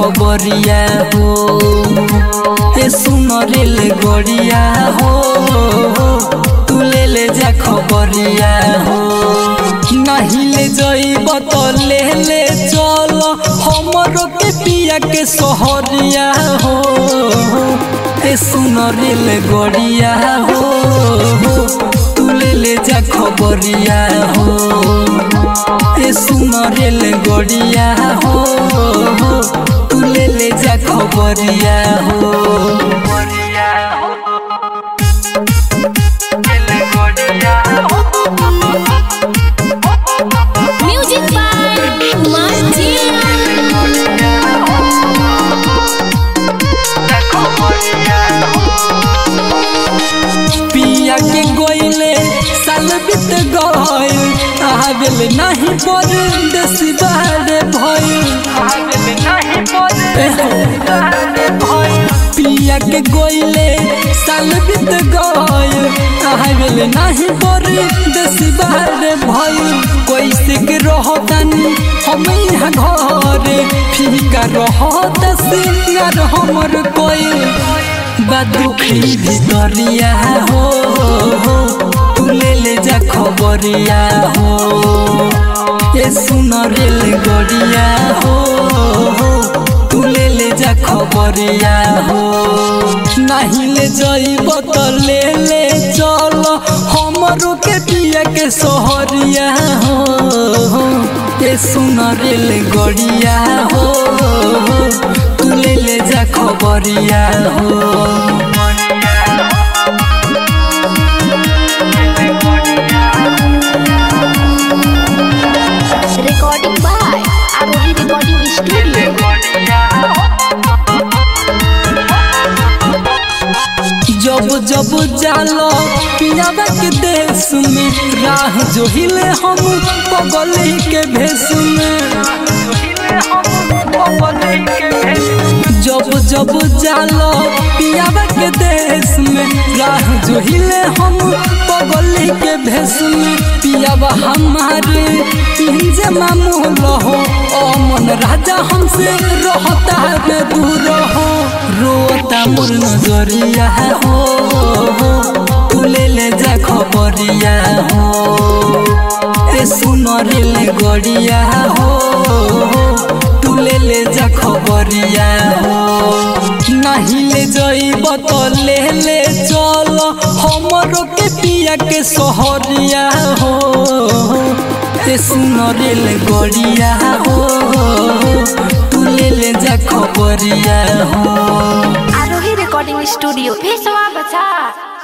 खबरिया हो ए सुन रेल गड़िया हो तू ले ले जा खबरिया हो नहीं ले जइब तो ले ले चल हमरो के पिया के सहरिया हो ए सुन रेल गड़िया हो तू ले ले जा खबरिया हो ए सुन रेल गड़िया हो तू ले ले जा खबरिया हो Music by Martin. पिया के गोइले साल बीत गइल आवेल नहीं पर देश बाहर भइल पिया के गोइले साल बीत गइल आवेल नहीं पर देश बाहर भइल कैसे के रहतानी हम यहाँ घरे फीका रहत सिंगार हमर कोई बा दुखी भितरिया हो तू ले ले जा खबरिया हो ए सुन रेल गड़िया हो तू ले ले जा खबरिया हो नहीं ले जइब तो ले ले चल हमरो के पिया के सहरिया हो ए सुन रेल गड़िया हो तू ले ले जा खबरिया हो Recording by Arohi Recording Studio. जब जब जालो पियाबा के देश में राह जो हिले हम पगली के भेष में जब जब जालो पियाबा के देश में राह जो हिले हम पगली के भेष में पियाबा हमारे पिंजे मामू रहो ओ मन राजा हमसे रहता है दूर हो रोता मोर नजरिया हो तू ले ले जा खबरिया हो ए सुन रेल गड़िया हो तू ले ले जा खबरिया हो नहीं ले जइब तो ले ले चल हमरो के पिया के सहरिया हो ए सुन रेल गड़िया हो तू ले ले जा खबरिया हो Arohi Recording Studio. Peace, Bacha.